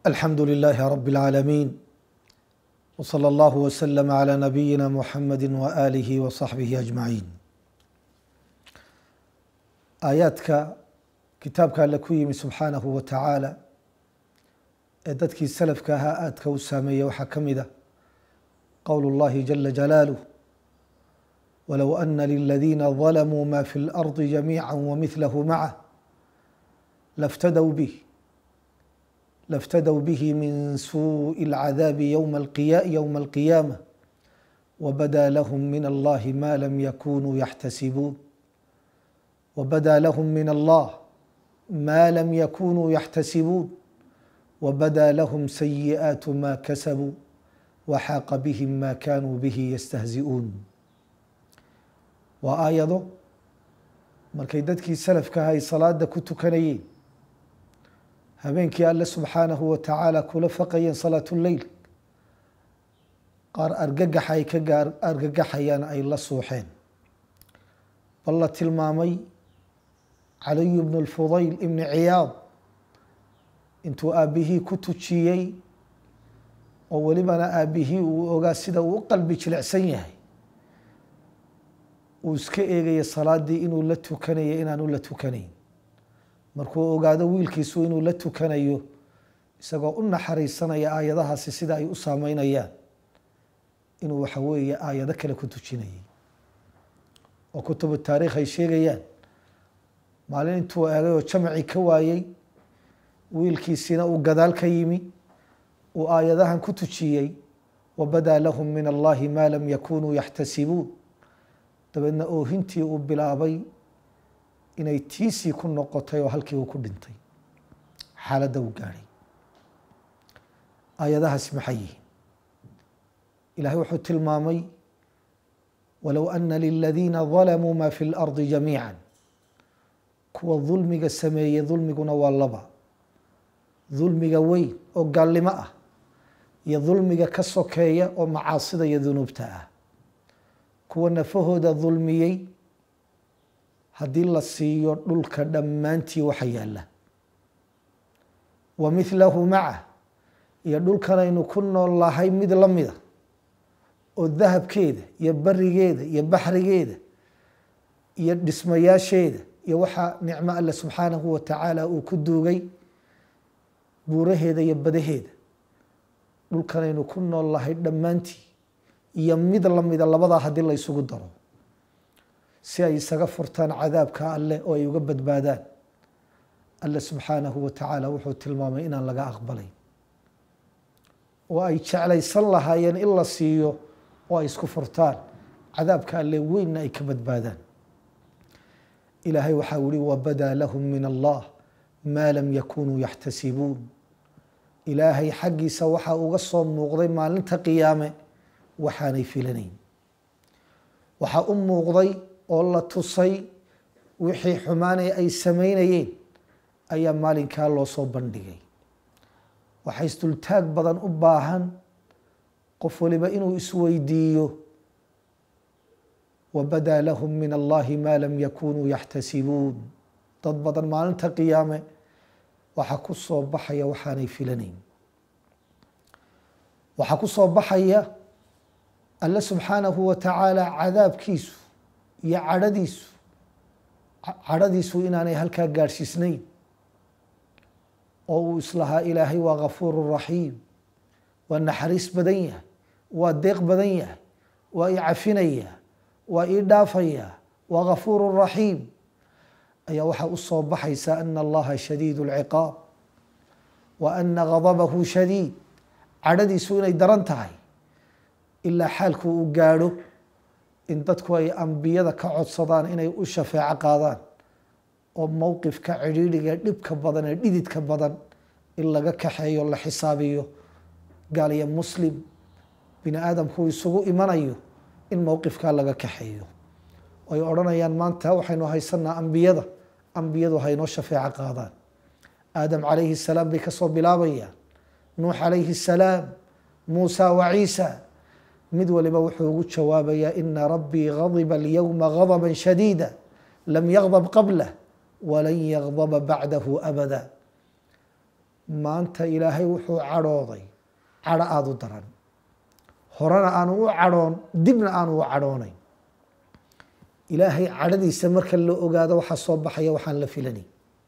alxamdu لilaahi rab اlcaalamiin wslى اllah wslm عlى nabiyina muxamadi waalihi waصaxbihi ajmaciin aayaadka kitaabka alle ku yimi subxaanahu wa tacaala ee dadkii salafka ahaa aadka u saameeyey waxaa ka mid a qowl اllahi jala jalaaluh walow ana liladiina ظalamuu ma fi اlarضi jamiica wamihlahu macah laftadw bih laftadw bih min suءi اlcadaabi ywma alqiyaamة wbada lahm min allahi ma lam yakunuu yaxtasibuun wbada lahm min allah ma lam yakunuu yaxtasibuun wbada lahm sayi'aat ma kasabuu waxaaqa bihim ma kanuu bihi yastahzi'uun waa aayado markay dadkii salafka ahay salaada ku tukanayeen habeenkii alle subxaanahu wa tacaala kula faqayeen salaatu leyl qaar argagax ay ka gaar argagaxayaan ay la suuxeen bal la tilmaamay caliyu bnu lfudayl ibni ciyaad intuu aabbihii ku tujiyey oo welibana aabbihii uu ogaa sida uu u qalbi jilicsan yahay uu iska eegaya salaadii inuu la tukanayo inaanu la tukanayn markuu ogaado wiilkiisu inuu la tukanayo isagoo u naxariisanaya aayadahaasi sida ay u saameynayaan inuu waxa weeye aayado kale ku tujinayay oo kutubu taariikh ay sheegayaan maalin intuu eegay oo jamacii ka waayey wiilkiisina uu gadaal ka yimi uu aayadahan ku tujiyey wabadaa lahum min allahi ma lam yakunuu yaxtasibuun dabeedna oohintii uu bilaabay inay tiisii ku noqotay oo halkii uu ku dhintay xaaladda uu gaadhay aayadahaasi maxay yihiin ilahay wuxuu tilmaamay walow ana liladiina dalamuu ma fi اlardi jamiica kuwa dulmiga sameeyey dulmiguna waa laba dulmiga weyn oo gaalnimo ah iyo dulmiga ka sokeeya oo macaasida iyo dunuubta ah kuwa nafahooda dulmiyey haddii la siiyo dhulka dhammaantii waxa yaalla wa mithlahu macah iyo dhulkanaynu ku nool lahay mid la mida oo dahabkeeda iyo barigeeda iyo baxrigeeda iyo dhismayaasheeda iyo waxaa nicmo alle subxaanahu wa tacaala uu ku duugay buuraheeda iyo badaheeda dhulkanaynu ku nool lahay dhammaantii iyo mid la mida labadaa haddii la ysugu daro si ay isaga furtaan cadaabka alleh oo ay uga badbaadaan alle subxaanahu wa tacaala wuxuu tilmaamay inaan laga aqbalayn oo ay jeclaysan lahaayeen in la siiyo oo ay isku furtaan cadaabka alle weynna ay ka badbaadaan ilaahay waxaa yihi wabadaa lahum min allah maa lam yakunuu yaxtasibuun ilaahay xaggiisa waxaa uga soo muuqday maalinta qiyaame waxaanay filanayn waxaa u muuqday oo la tusay wixii xumaanay ay samaynayeen ayaa maalinkaa loo soo bandhigay waxaa isdultaag badan u baahan qof waliba inuu isweydiiyo wabadaa lahum min allahi ma lam yakunuu yaxtasibuun dad badan maalinta qiyaame waxaa ku soo baxaya waxaanay filanayn waxaa ku soo baxaya alle subxaanahu wa tacaala cadaabkiisu iyo cadhadiisu cadhadiisu inaanay halkaa gaadhsiisnayn oo uu islahaa ilaahay waa gafuuru raxiim waa naxariis badan yahay waa deeq badan yahay waa ii cafinaya waa ii dhaafaya waa gafuuru raxiim ayaa waxaa u soo baxaysa ana allaha shadiid اlciqaab wa ana gadabahu shadiid cadhadiisu inay daran tahay ilaa xaalku uu gaadho in dadku ay ambiyada ka codsadaan inay u shafeeco qaadaan oo mowqifka cidhiidhiga dhibka badan ee dhididka badan in laga kaxeeyo la xisaabiyo gaal iyo muslim bini aadamku isugu imanayo in mowqifkaa laga kaxeeyo ay odhanayaan maanta waxaynu haysanaa ambiyada ambiyadu haynoo shafeeco qaadaan aadam calayhi salaam bay kasoo bilaabayaan nuux calayhi salaam muusa wa ciisa mid waliba wuxuu ugu jawaabayaa ina rabbii gadiba alyowma gadba shadiida lam yagdab qablah walan yagdaba bacdahu abada maanta ilaahay wuxuu cadhooday cadho aada u daran horena aanu u cadhoon dibna aanu u cadhoonayn ilaahay cadhadiisa marka la ogaado waxaa soo baxaya waxaan la filanay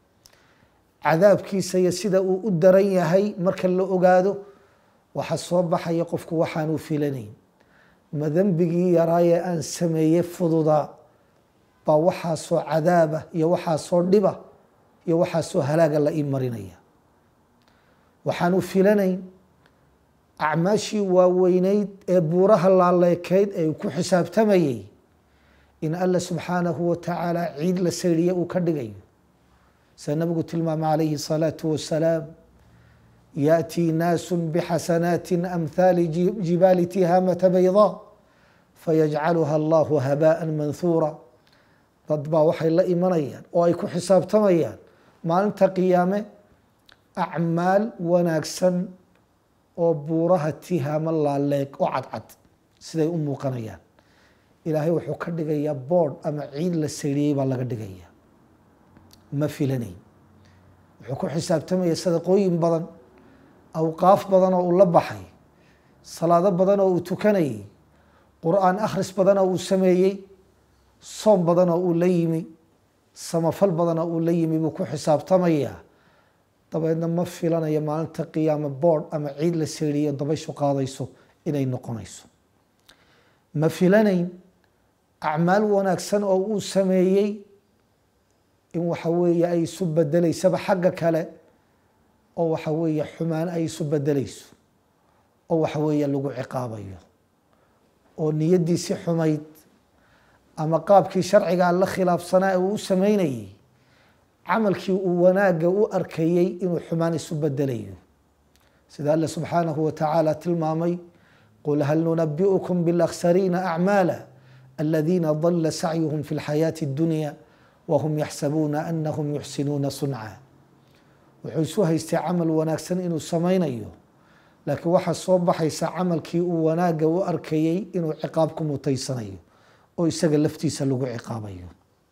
cadaabkiisa iyo sida uu u daran yahay marka la ogaado waxaa soo baxaya qofku waxaanu filanayn ma dembigii yaraayee aan sameeyey fududaa baa waxaasoo cadaaba iyo waxaasoo dhiba iyo waxaasoo halaaga la ii marinaya waxaanu filanayn acmaashii waaweyneyd ee buuraha laaleekayd ee ku xisaabtamayay in alla subxaanahu watacaala ciid la sayriye uu ka dhigayo sida nabigu tilmaamay calayhi الsalaatu wasalaam yaأtii naasu bxasanaati amhaali jibaali tihaamata baydaa fayajcaluha allahu habaaءa manhuura dad baa waxay la imanayaan oo ay ku xisaabtamayaan maalinta qiyaame acmaal wanaagsan oo buuraha tihaamo laaleeg oo cadcad siday u muuqanayaan ilaahay wuxuu ka dhigayaa boodh ama ciid la sayriyey baa laga dhigaya ma filanayn wuxuu ku xisaabtamaya sadaqooyin badan awqaaf badan oo uu la baxay salaado badan oo uu tukanayay qur-aan akhris badan oo uu sameeyey soom badan oo uu la yimi samafal badan oo uu la yimi buu ku xisaabtamayaa dabeedna ma filanayo maalinta qiyaame boodh ama ciid la seeriyo dabayshu qaadayso inay noqonayso ma filanayn acmaal wanaagsan oo uu sameeyey in waxa weeye ay isu bedeleysaba xagga kale oo waxa weeye xumaan ay isu bedeleyso oo waxa weeye lagu ciqaabayo oo niyaddiisi xumayd ama qaabkii sharcigaa la khilaafsanaa uu u sameynayey camalkii uu wanaagga u arkayey inuu xumaan isu bedelayo sida alle subxaanahu watacaala tilmaamay qul hal nunabi'ukum biاlakhsariina acmaala aladiina dala sacyuhum fi اlxayaati اddunya wahum yaxsabuuna anahum yuxsinuuna sunca wuxuu isu haystay camal wanaagsan inuu samaynayo laakiin waxaa soo baxaysa camalkii uu wanaagga u arkayey inuu ciqaab ku mutaysanayo oo isaga laftiisa lagu ciqaabayo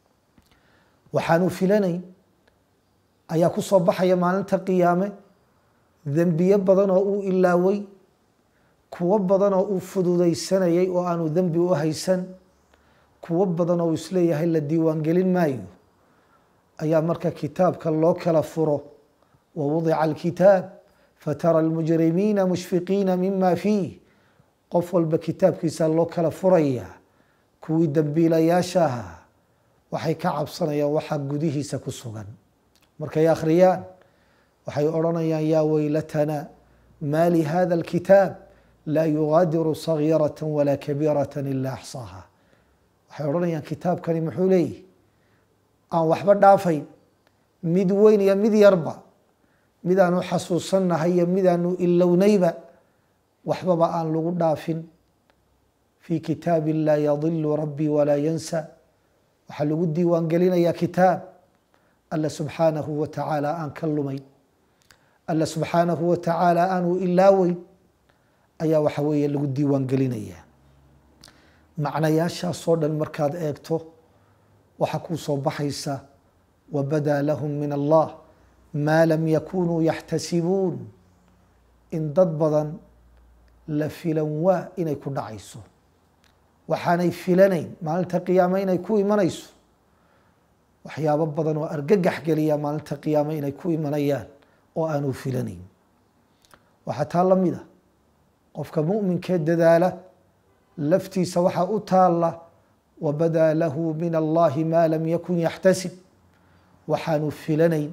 waxaanu filanayn ayaa ku soo baxaya maalinta qiyaame dembiye badan oo uu ilaaway kuwo badan oo uu fududaysanayay oo aanu dembi u haysan kuwo badan oo uu isleeyahay la diiwaangelin maayo ayaa marka kitaabka loo kala furo wawudica alkitaab fatara almujrimiina mushfiqiina mima fiih qof walba kitaabkiisa loo kala furaya kuwii dembiilayaasha ahaa waxay ka cabsanayaan waxaa gudihiisa ku sugan markay akhriyaan waxay odhanayaan yaa weylatana maa lihada alkitaab laa yugaadiru sagiirata walaa kabiirata ila axsaaha waxay odhanayaan kitaabkani muxuu leeyihi aan waxba dhaafayn mid weyn iyo mid yarba midaanu xasuusannahay iyo midaanu ilownayba waxbaba aan lagu dhaafin fii kitaabi laa yadilu rabbii walaa yansa waxaa lagu diiwaan gelinayaa kitaab alla subxaanahu wa tacaala aan ka lumayn alla subxaanahu wa tacaala aanu ilaaweyn ayaa waxa weeye lagu diiwaan gelinayaa macnayaashaasoo dhan markaad eegto waxaa kuu soo baxaysa wabadaa lahum min allah maa lam yakunuu yaxtasibuun in dad badan la filan waa inay ku dhacayso waxaanay filanayn maalinta qiyaame inay ku imanayso waxyaabo badan oo argagax geliya maalinta qiyaame inay ku imanayaan oo aanu filanayn waxaa taa la mid a qofka mu'minkee dadaala laftiisa waxaa u taalla wabadaa lahu min allahi maa lam yakun yaxtasib waxaanu filanayn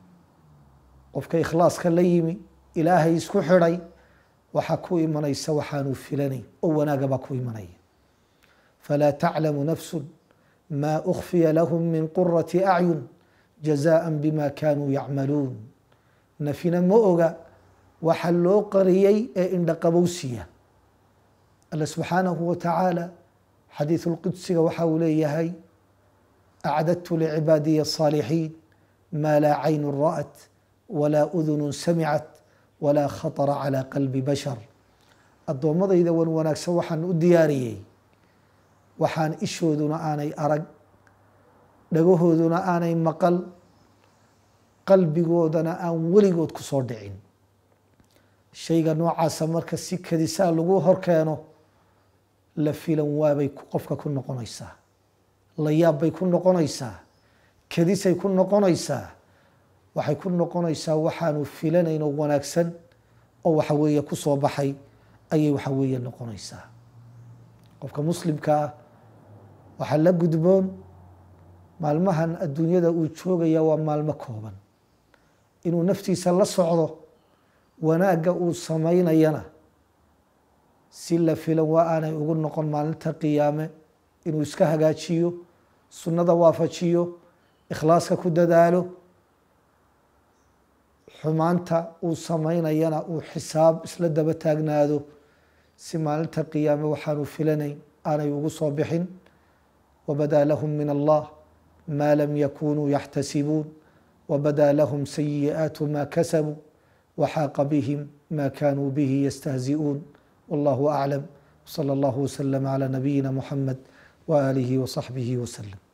qofka ikhlaaska la yimi ilaahay isku xidhay waxaa ku imanaysa waxaanu filanayn oo wanaagabaa ku imanaya falaa taclamu nafsu maa ukfiya lahum min qurati acyun jazaءa bima kanuu yacmaluun nafina ma oga waxa loo qariyey ee indhaqabowsiya alla subxaanahu wa tacaala xadiiثu lqudsiga waxa uu leeyahay acdadtu licibaadiya الصaalixiin maa laa caynu ra'at walaa udunu samicat walaa khaطra calى qalbi bashar addoommadayda wan wanaagsan waxaan u diyaariyey waxaan ishooduna aanay arag dhagahooduna aanay maqal qalbigoodana aan weligood ku soo dhicin shayga noocaasa marka si kadisaa lagu horkeeno la filan waabay qofka ku noqonaysaa la yaab bay ku noqonaysaa kadisay ku noqonaysaa waxay ku noqonaysaa waxaanu filanayn oo wanaagsan oo waxa weeye ku soo baxay ayay waxa weeye noqonaysaa qofka muslimka ah waxaa la gudboon maalmahan adduunyada uu joogaya waa maalmo kooban inuu naftiisa la socdo wanaagga uu samaynayana si la filan waa aanay ugu noqon maalinta qiyaame inuu iska hagaajiyo sunnada waafajiyo ikhlaaska ku dadaalo xumaanta uu samaynayana uu xisaab isla daba taagnaado si maalinta qiyaame waxaanu filanayn aanay ugu soo bixin wabadaa lahum min allah ma lam yakunuu yaxtasibuun wabadaa lahum sayi'aatu ma kasabuu waxaaqa bihim ma kanuu bihi yastahzi'uun wallahu aclam wsala allahu wslama cala nabiyina muxamed waaalihi wasaxbihi waslem